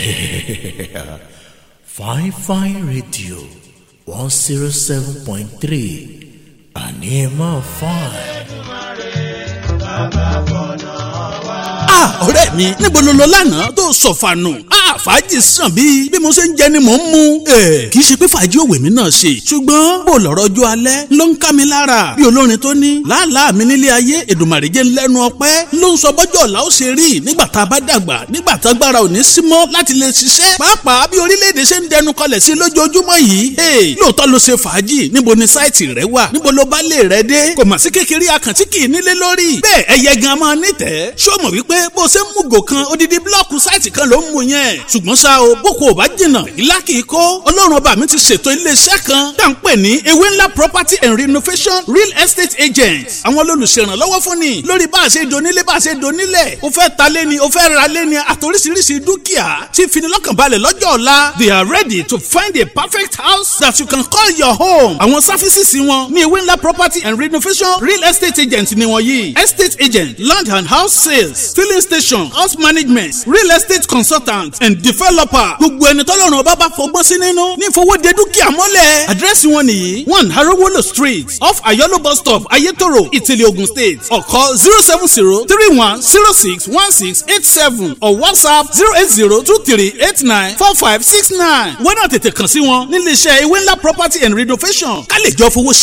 fine fine radio one zero seven point three àní ẹ máa fine. ah ọ̀rẹ́ mi níbo ló lọ lánàá tó sọ̀fànù ah fàájì sàn bíi bí mo ṣe ń jẹ ni mò ń mu. ẹ kì í ṣe pé fàájì òwe mi náà ṣe ṣùgbọ́n bó lọ́rọ̀ ọjọ́ alẹ́ ló ń ká mi lára bí olórin tó ní làálàá mi nílé ayé èdùmàrè jẹ́ lẹ́nu ọpẹ́ ló ń sọ bọ́jọ́ ọ̀la ó ṣe rí nígbà tá a bá dàgbà nígbà tá agbára ò ní sí mọ́ láti lè ṣiṣẹ́ pàápàá bí orílẹ̀-èdè ṣe ń dẹnu kọlẹ̀ sí lójoojúmọ́ yìí lóòótọ́ ló ṣe fàájì níbo ni sáìtì rẹ wà níbo ló bá lè rẹ dé kò mà sí kékeré akàntí kì í nílé lórí bẹ́ẹ̀ ẹyẹ gan máa nítẹ̀ẹ́ ṣó mọ̀ wípé bó ṣe ń mú gò kan odidi blọọkù sáìtì kan ló ń mu yẹn ṣùgbọ́n ṣá o boko ò bá jìnnà ìlà kìí kó ọlọ́run ọba mi ti ṣètò iléeṣẹ́ kan tá à ń pè ní ewé ńlá property and renovation real estate agent àwọn olùṣèrànlọ́wọ́ fún ni lórí bá a ṣe donílé bá a ṣe donílẹ̀ o fẹ́ ta lé ni o fẹ́ ra lé ni àtòríṣiríṣi dúkìá tí finilọ́kànbalẹ̀ lọ́jọ́ ọ̀la they are ready to find a perfect house that you can call your home àwọn sáfísìsì wọn ní ewé ńlá property and renovation real estate agent ni wọ́n yìí estate agent land and house sales filling station house management real estate consultant and developer gbogbo ẹni tọ́lọ́run ọba bá fọgbọ́n sí nínú ní ìfowóde dúkìá mọ́lẹ̀ àdírẹ́sì wọn nìyí one harowolo street off ayolo bus stop ayetoro ìtìlẹ̀ ogun state ọ̀kọ́ zero seven zero three one zero six one six eight seven or whatsapp zero eight zero two three eight nine four five six nine wọ́n náà tètè kàn sí wọn nílé iṣẹ́ ewé ńlá property and renovation ká lè jọ fowó